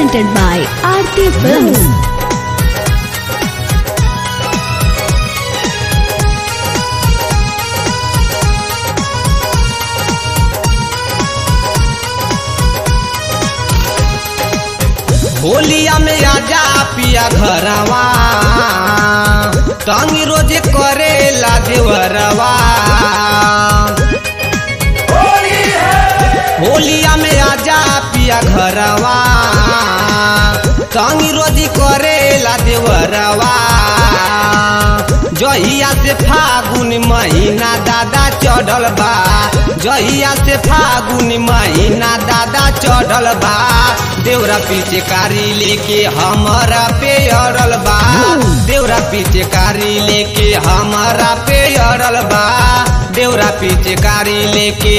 presented by Aarti Films. होलिया में आजा पिया घरवा तंग रोज करेला देवरवा होलिया में आजा पिया घरवा तंग रोज करेला देवरवा जहिया से फागुन महीना दादा चढ़ल बा जहिया से फागुन महीना दादा चढ़ल बा देवरा पीछे कारी लेके हमारा पे अड़ल बा देवरा पीछे कारी लेके हमारा पे अड़ल बा देवरा पीछे कारी लेके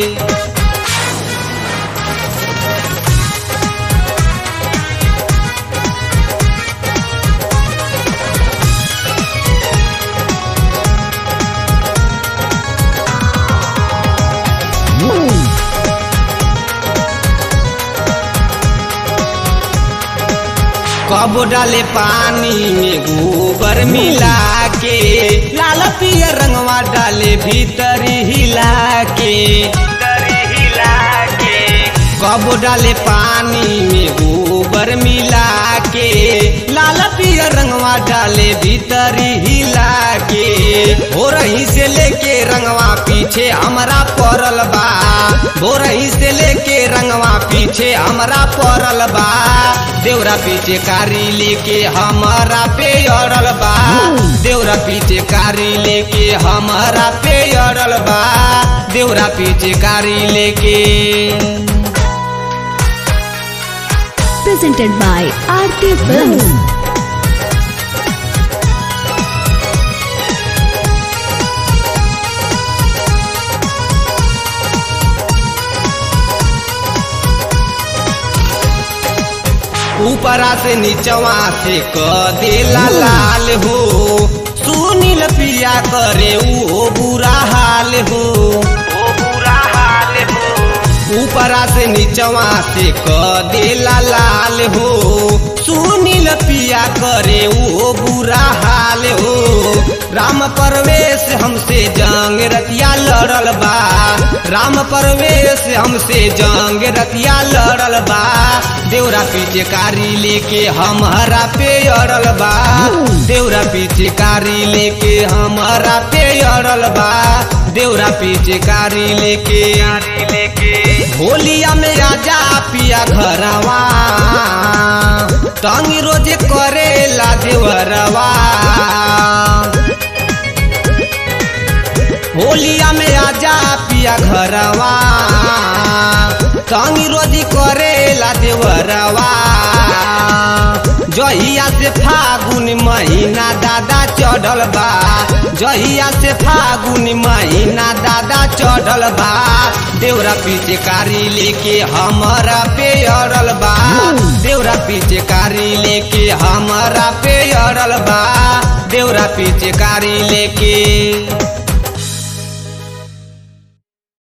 कब डाले पानी में गोबर मिला के लाल पिया रंगवा डाले भीतर हिला के कब डाले पानी में गोबर मिला के लाल पिया रंगवा डाले भीतर हिला के हो रही से लेके रंगवा पीछे हमरा पड़ल बा हो रही से लेके रंगवा पीछे हमरा पड़ल बा देवरा पीछे कारी लेके हमारा पे अड़ल बा देवरा पीछे कारी लेके हमारा पे अड़ल बा देवरा पीछे कारी लेके Presented by Aarti Films. ऊपरा से नीचवा से क देला लाल हो सुनील पिया करे वो बुरा हाल हो ऊपरा से नीचवा से क देला लाल हो सुनील पिया करे वो बुरा हाल हो राम परवेश हमसे जंग रतिया लड़ल बा राम परवेश हमसे जंग रतिया लड़ल बा देवरा पीछे कारी लेके हमारा पे अड़ल बा देवरा पीछे कारी लेके हमारा पे अड़ल बा देवरा पीछे कारी लेके होलिया में आजा पिया घरवा तंग रोज करेला देवरवा होलिया में आजा पिया घरवा तंग रोज करेला देवरवा जहिया से फागुन महीना दादा चढ़ल बा जहिया से फागुन महीना दादा चढ़ल बा देवरा पीछे कारी लेके हमारा पे अड़ल बा देवरा पीछे कारी लेके हमारा पे अड़ल बा देवरा पीछे कारी लेके